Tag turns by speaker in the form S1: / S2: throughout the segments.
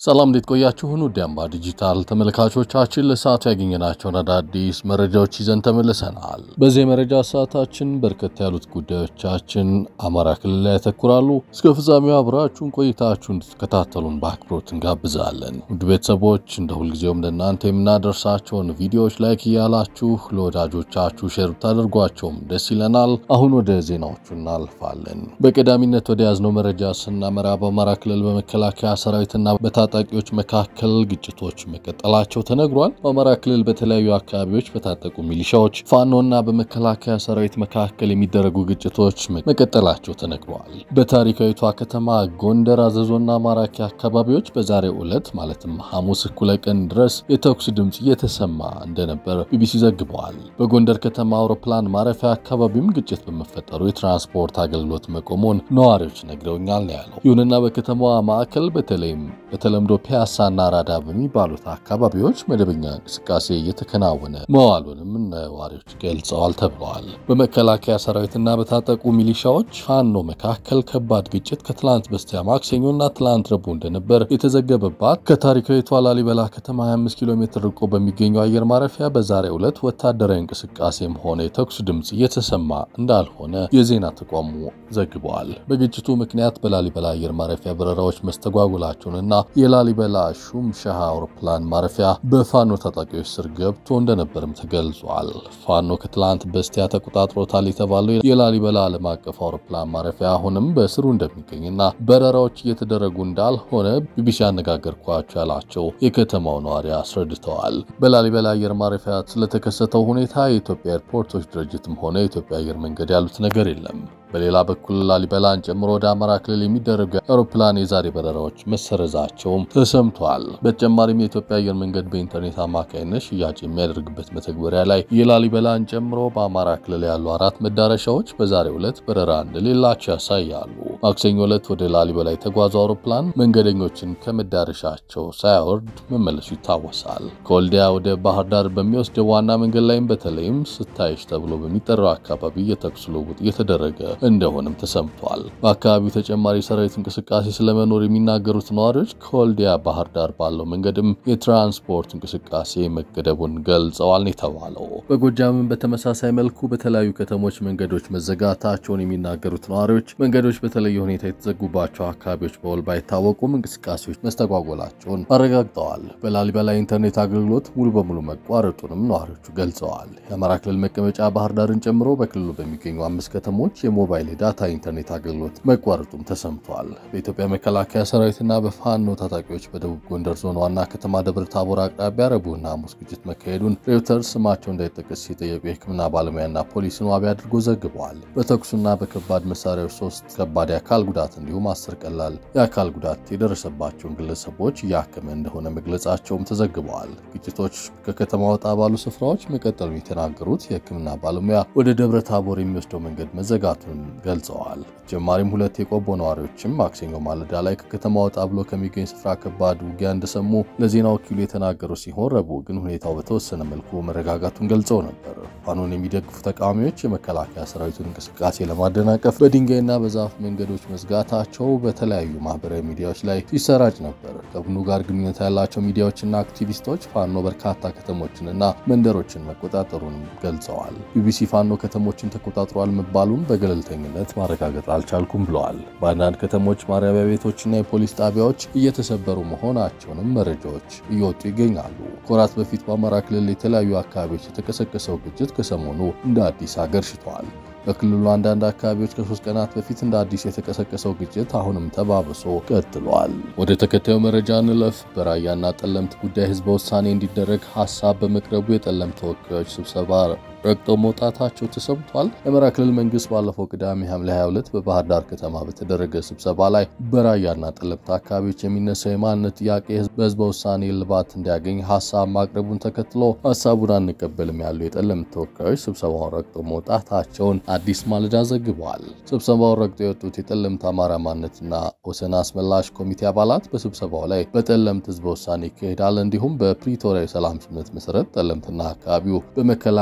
S1: ሰላም እንዴት ቆያችሁን? ውድ አምባ ዲጂታል ተመልካቾቻችን ለሰዓቱ ያገኘናቸውን አዳዲስ መረጃዎች ይዘን ተመልሰናል። በዚህ የመረጃ ሰዓታችን በርከት ያሉት ጉዳዮቻችን አማራ ክልል ላይ ያተኩራሉ። እስከ ፍጻሜው አብራችሁን ቆይታችሁ እንድትከታተሉን በአክብሮት እንጋብዛለን። ውድ ቤተሰቦች እንደ ሁልጊዜውም ለእናንተ የምናደርሳቸውን ቪዲዮዎች ላይክ እያላችሁ ለወዳጆቻችሁ ሼር ብታደርጓቸውም ደስ ይለናል። አሁን ወደ ዜናዎቹ እናልፋለን። በቀዳሚነት ወደ ያዝነው መረጃ ስናመራ በአማራ ክልል በመከላከያ ሰራዊትና በታጣቂዎች መካከል ግጭቶች መቀጠላቸው ተነግሯል። በአማራ ክልል በተለያዩ አካባቢዎች በታጠቁ ሚሊሻዎች ፋኖና በመከላከያ ሰራዊት መካከል የሚደረጉ ግጭቶች መቀጠላቸው ተነግሯል። በታሪካዊቷ ከተማ ጎንደር፣ አዘዞና ማራኪ አካባቢዎች በዛሬው ዕለት ማለትም ሐሙስ እኩለ ቀን ድረስ የተኩስ ድምፅ እየተሰማ እንደነበር ቢቢሲ ዘግበዋል። በጎንደር ከተማ አውሮፕላን ማረፊያ አካባቢም ግጭት በመፈጠሩ የትራንስፖርት አገልግሎት መቆሙን ነዋሪዎች ነግረውኛል ነው ያለው። ይሁንና በከተማዋ ማዕከል በተለይም በተለምዶ ፒያሳና አራዳ በሚባሉት አካባቢዎች መደበኛ እንቅስቃሴ እየተከናወነ መዋሉንም ነዋሪዎች ገልጸዋል ተብለዋል። በመከላከያ ሰራዊትና በታጠቁ ሚሊሻዎች ፋኖ መካከል ከባድ ግጭት ከትላንት በስቲያ ማክሰኞና ትላንት ረቡዕ እንደነበር የተዘገበባት ከታሪካዊቷ ላሊበላ ከተማ 25 ኪሎ ሜትር ርቆ በሚገኘው አየር ማረፊያ በዛሬው ዕለት ወታደራዊ እንቅስቃሴም ሆነ የተኩስ ድምፅ እየተሰማ እንዳልሆነ የዜና ተቋሙ ዘግበዋል። በግጭቱ ምክንያት በላሊበላ አየር ማረፊያ በረራዎች መስተጓጉላቸውንና የላሊበላ ሹም ሻህ አውሮፕላን ማረፊያ በፋኖ ታጣቂዎች ስር ገብቶ እንደነበርም ተገልጿል። ፋኖ ከትላንት በስቲያ ተቆጣጥሮታል የተባለው የላሊበላ ዓለም አቀፍ አውሮፕላን ማረፊያ አሁንም በስሩ እንደሚገኝና በረራዎች እየተደረጉ እንዳልሆነ ቢቢሲ ያነጋገርኳቸው ያላቸው የከተማው ነዋሪ አስረድተዋል። በላሊበላ አየር ማረፊያ ስለተከሰተው ሁኔታ የኢትዮጵያ ኤርፖርቶች ድርጅትም ሆነ የኢትዮጵያ አየር መንገድ ያሉት ነገር የለም። በሌላ በኩል ላሊበላን ጨምሮ ወደ አማራ ክልል የሚደረጉ የአውሮፕላን የዛሬ በረራዎች መሰረዛቸውም ተሰምቷል። በተጨማሪም የኢትዮጵያ አየር መንገድ በኢንተርኔት አማካይነት ሽያጭ የሚያደርግበት መተግበሪያ ላይ የላሊበላን ጨምሮ በአማራ ክልል ያሉ አራት መዳረሻዎች በዛሬው ዕለት በረራ እንደሌላቸው ያሳያሉ። ማክሰኞ ዕለት ወደ ላሊበላ የተጓዙ አውሮፕላን መንገደኞችን ከመዳረሻቸው ሳያወርድ መመለሱ ይታወሳል። ከወልዲያ ወደ ባህር ዳር በሚወስደው ዋና መንገድ ላይም በተለይም ስታይሽ ተብሎ በሚጠራው አካባቢ የተኩስ ልውውጥ እየተደረገ እንደሆነም ተሰምቷል። በአካባቢው ተጨማሪ ሰራዊት እንቅስቃሴ ስለመኖር የሚናገሩት ነዋሪዎች ከወልዲያ ባህር ዳር ባለው መንገድም የትራንስፖርት እንቅስቃሴ መገደቡን ገልጸዋል ነው የተባለው። በጎጃምም በተመሳሳይ መልኩ በተለያዩ ከተሞች መንገዶች መዘጋታቸውን የሚናገሩት ነዋሪዎች መንገዶች በተለየ ሁኔታ የተዘጉባቸው አካባቢዎች በውል ባይታወቁም እንቅስቃሴዎች መስተጓጎላቸውን አረጋግጠዋል። በላሊበላ ኢንተርኔት አገልግሎት ሙሉ በሙሉ መቋረጡንም ነዋሪዎቹ ገልጸዋል። የአማራ ክልል መቀመጫ ባህር ዳርን ጨምሮ በክልሉ በሚገኙ አምስት ከተሞች የሞባይል የዳታ ኢንተርኔት አገልግሎት መቋረጡም ተሰምቷል። በኢትዮጵያ መከላከያ ሰራዊትና በፋኖ ታጣቂዎች በደቡብ ጎንደር ዞን ዋና ከተማ ደብረ ታቦር አቅራቢያ ረቡዕና ሐሙስ ግጭት መካሄዱን ሬውተርስ ስማቸው እንዳይጠቀስ ሲጠየቁ የሕክምና ባለሙያና ፖሊስን ዋቢ አድርጎ ዘግበዋል። በተኩሱና በከባድ መሳሪያዎች ሶስት ከባድ የአካል ጉዳት እንዲሁም አስር ቀላል የአካል ጉዳት የደረሰባቸውን ግለሰቦች እያከመ እንደሆነ መግለጻቸውም ተዘግበዋል። ግጭቶች ከከተማ ወጣ ባሉ ስፍራዎች መቀጠሉን የተናገሩት የሕክምና ባለሙያ ወደ ደብረ ታቦር የሚወስደው መንገድ መዘጋቱን ገልጸዋል። በተጨማሪም ሁለት የቆቦ ነዋሪዎችም ማክሰኞ ማለዳ ላይ ከከተማ ወጣ ብሎ ከሚገኝ ስፍራ ከባድ ውጊያ እንደሰሙ ለዜና ወኪሉ የተናገሩ ሲሆን ረቡዕ ግን ሁኔታው በተወሰነ መልኩ መረጋጋቱን ገልጸው ነበር። ፋኖን የሚደግፉ ተቃዋሚዎች የመከላከያ ሰራዊቱን እንቅስቃሴ ለማደናቀፍ በድንጋይና በዛፍ መንገዶች መዝጋታቸው በተለያዩ ማህበራዊ ሚዲያዎች ላይ ሲሰራጭ ነበር። ከቡድኑ ጋር ግንኙነት ያላቸው ሚዲያዎችና አክቲቪስቶች ፋኖ በርካታ ከተሞችንና መንደሮችን መቆጣጠሩን ገልጸዋል። ቢቢሲ ፋኖ ከተሞችን ተቆጣጥሯል መባሉን በገለልተኝነት ማረጋገጥ አልቻልኩም ብለዋል። በአንዳንድ ከተሞች ማረሚያ ቤቶችና የፖሊስ ጣቢያዎች እየተሰበሩ መሆናቸውንም መረጃዎች እየወጡ ይገኛሉ። ከወራት በፊት በአማራ ክልል የተለያዩ አካባቢዎች የተቀሰቀሰው ግጭት ከሰሞኑ እንደ አዲስ አገርሽተዋል። በክልሉ አንዳንድ አካባቢዎች ከሶስት ቀናት በፊት እንደ አዲስ የተቀሰቀሰው ግጭት አሁንም ተባብሶ ቀጥሏል። ወደ ተከታዩ መረጃ እንለፍ። በራያና ጠለምት ጉዳይ ህዝበ ውሳኔ እንዲደረግ ሀሳብ በመቅረቡ የጠለምት ተወካዮች ስብሰባ ረግጠው መውጣታቸው ተሰምቷል። የአማራ ክልል መንግስት ባለፈው ቅዳሜ ሐምሌ 22 በባህር ዳር ከተማ በተደረገ ስብሰባ ላይ በራያና ጠለምት አካባቢዎች የሚነሳው የማንነት ጥያቄ በህዝበ ውሳኔ እልባት እንዲያገኝ ሀሳብ ማቅረቡን ተከትሎ ሀሳቡን አንቀበልም ያሉ የጠለምት ተወካዮች ስብሰባውን ረግጠው መውጣታቸውን አዲስ ማለዳ ዘግበዋል። ስብሰባውን ረግጠው የወጡት የጠለምት አማራ ማንነትና ወሰን አስመላሽ ኮሚቴ አባላት በስብሰባው ላይ በጠለምት ህዝበ ውሳኔ ይካሄዳል፣ እንዲሁም በፕሪቶሪያ የሰላም ስምምነት መሰረት ጠለምትና አካባቢው በመከላከያ ሰራዊት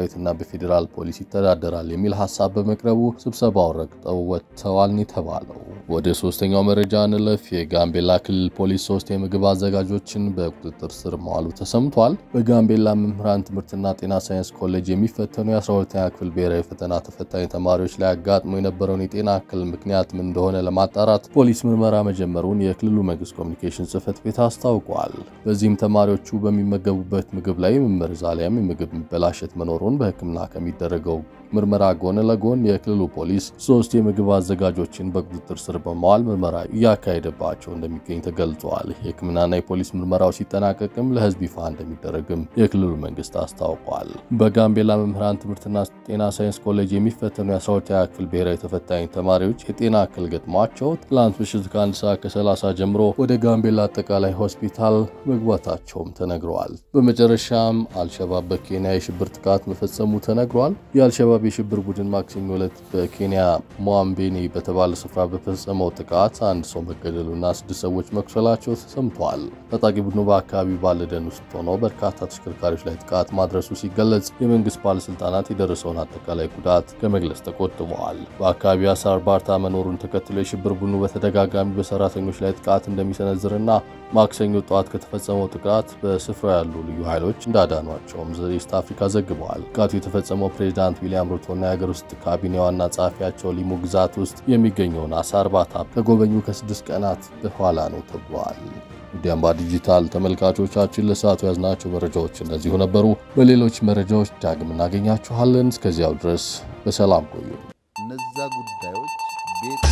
S1: ሰራዊትና በፌዴራል ፖሊስ ይተዳደራል የሚል ሀሳብ በመቅረቡ ስብሰባውን ረግጠው ወጥተዋል የተባለው። ወደ ሶስተኛው መረጃ እንለፍ። የጋምቤላ ክልል ፖሊስ ሶስት የምግብ አዘጋጆችን በቁጥጥር ስር መዋሉ ተሰምቷል። በጋምቤላ መምህራን ትምህርትና ጤና ሳይንስ ኮሌጅ የሚፈተኑ የ12ኛ ክፍል ብሔራዊ ፈተና ተፈታኝ ተማሪዎች ላይ አጋጥሞ የነበረውን የጤና እክል ምክንያት ምን እንደሆነ ለማጣራት ፖሊስ ምርመራ መጀመሩን የክልሉ መንግስት ኮሚኒኬሽን ጽህፈት ቤት አስታውቋል። በዚህም ተማሪዎቹ በሚመገቡበት ምግብ ላይ መመርዝ አሊያም የምግብ መበላሸት መኖሩን በሕክምና ከሚደረገው ምርመራ ጎን ለጎን የክልሉ ፖሊስ ሶስት የምግብ አዘጋጆችን በቁጥጥር ስር በመዋል ምርመራ እያካሄደባቸው እንደሚገኝ ተገልጿል። የሕክምናና የፖሊስ ምርመራው ሲጠናቀቅም ለህዝብ ይፋ እንደሚደረግም የክልሉ መንግስት አስታውቋል። በጋምቤላ መምህራን ትምህርትና ጤና ሳይንስ ኮሌጅ የሚፈተኑ የ12ኛ ክፍል ብሔራዊ ተፈታኝ ተማሪዎች የጤና እክል ገጥሟቸው ትላንት ምሽት ከአንድ ሰዓት ከ30 ጀምሮ ወደ ጋምቤላ አጠቃላይ ሆስፒታል መግባታቸውም ተነግረዋል። በመጨረሻም አልሸባብ በኬንያ የሽብር ጥቃት መፈጸሙ ተነግሯል። የአልሸባብ የሽብር ቡድን ማክሰኞ ዕለት በኬንያ ሞያምቤኒ በተባለ ስፍራ በፈጸመው ጥቃት አንድ ሰው መገደሉና ስድስት ሰዎች መቁሰላቸው ተሰምተዋል። ታጣቂ ቡድኑ በአካባቢው ባለ ደን ውስጥ ሆነው በርካታ ተሽከርካሪዎች ላይ ጥቃት ማድረሱ ሲገለጽ፣ የመንግስት ባለስልጣናት የደረሰውን አጠቃላይ ጉዳት ከመግለጽ ተቆጥበዋል። በአካባቢው አሳር ባርታ መኖሩን ተከትሎ የሽብር ቡድኑ በተደጋጋሚ በሰራተኞች ላይ ጥቃት እንደሚሰነዝርና ማክሰኞ ጠዋት ከተፈጸመው ጥቃት በስፍራው ያሉ ልዩ ኃይሎች እንዳዳኗቸውም ዘኢስት አፍሪካ ዘግበዋል። ጥቃቱ የተፈጸመው ፕሬዚዳንት ዊሊያም ሩቶና የሀገር ውስጥ ካቢኔ ዋና ጸሐፊያቸው ሊሙ ግዛት ውስጥ የሚገኘውን አሳ እርባታ ከጎበኙ ከስድስት ቀናት በኋላ ነው ተብሏል። ውድ አምባ ዲጂታል ተመልካቾቻችን ለሰዓቱ ያዝናቸው መረጃዎች እነዚሁ ነበሩ። በሌሎች መረጃዎች ዳግም እናገኛችኋለን። እስከዚያው ድረስ በሰላም ቆዩ።
S2: እነዛ ጉዳዮች ቤት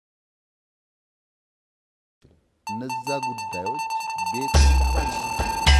S2: እነዛ ጉዳዮች ቤት